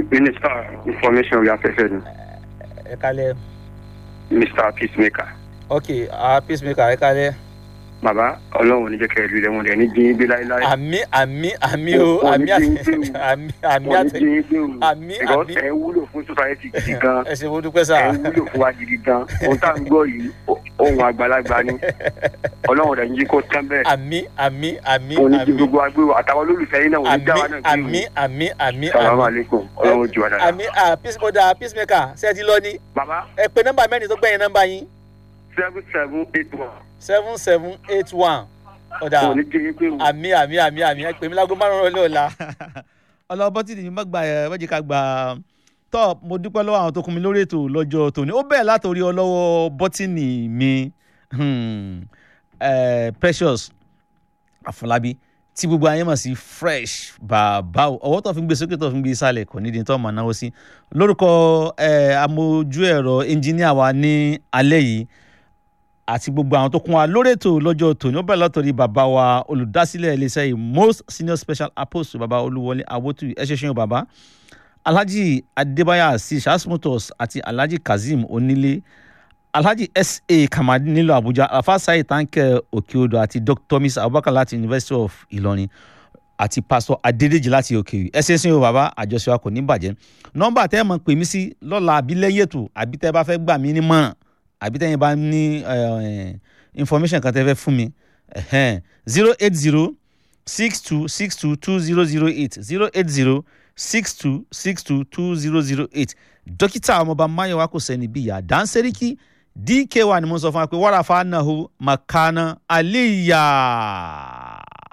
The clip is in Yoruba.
minister information orí afẹ́fẹ́ ni ẹ kálẹ̀ mr peacemaker ok ah peacemaker ẹ kálẹ̀ bàbá ọlọ́run ò ní jẹ́ kẹ́ ẹ lu rẹ̀ wọn rẹ̀ ní jíyín gbé láéláé àmì àmì àmì o Wọ́n àmì ní àti jíyín gbé o. àmì àmì wọn ní àti jíyín gbé o àmì, because àmì. ẹ wúlò fún society gidi gan ẹ ṣe mo dúpẹ́ sá ẹ wúlò fún wa gidi gan ohun tá à ń gbọ́ yìí ó- ohun àgbàlagbà ni ọlọ́run rẹ̀ ń jí kó tán bẹ́ẹ̀ àmì àmì àmì òun ní kí àmì gbogbo agbéwò àtàwọn olólùfẹ́ yín náà òun ní àmì dáwà náà gbé àmì àmì àmì salamu àmì aleykum ọlọ́run jù wá dáadáa. àmì ah peacemaker peacemaker ṣé ẹ ti lọ ní bàbá ẹ pé nọ́mbà mẹ́rin tó gbẹ̀yìn nọ́mbà yín seven seven eight one seven seven eight one ọ̀dà òun ní jíyín gbé o. àmì àmì àmì àmì ẹ pè mí lágbo márùn-ún ọlẹ́ ọ̀la. ọlọ́bọ́ tí nìyí má gbà ẹ̀ wọ́n jẹ́ ká gbà tọ́ mo dúpẹ́ lọ́wọ́ àwọn tó kún mi lórí ètò lọ́jọ́ tòní ó bẹ̀rẹ̀ látòrí ọlọ́wọ́ bọ́tìnì mi hmm, eh, precious àfọlábí tí gbogbo ayé mọ̀ sí fresh bàbá o. ọwọ́ tó fi ń gbé sókè tó fi ń gbé sálẹ̀ kò nídìí tó máa náwó sí lórúkọ eh, amójú ẹ̀rọ ẹnjíníà wa ní alẹ́ yìí àti gbogbo àwọn tó kún wa lórí ètò lọ́jọ́ tòní ó bẹ̀rẹ̀ látọ̀rí bàbá wa olùdásílẹ̀ iléeṣẹ́ yìí most senior special apostle bàbá olúwọlé awótú ẹ ṣe ṣeun bàbá alhaji adébáyà sí shasmutos àti alhaji kazeem onílé alhaji sa kamadi nílò àbújá alfa sayi tanke òkèodò àti dr miss abubakar láti university of ìlọrin àti pastor adédèjì láti òkèèrè ẹ ṣe ṣeun bàbá àjọṣe wa kò ní bàjẹ́ nọ́mbà tẹ́ ẹ mọ̀ pè mí sí lọ́la àbí lẹ́yìn ètò àbí tẹ́ ẹ bá fẹ́ gbà mí nímọ̀ràn àbí tẹ́yìn bá ní eh, information kan tẹ́ fẹ́ fún mi zero eight zero six two six two two zero zero eight zero eight zero six two six two two zero zero eight dókítà ọmọọba mayowa kò sẹ́ni bí ìyá dáńsẹ́ríkì dk wa ni mo sọ fún wa pé wàrà fanahu makana aliya.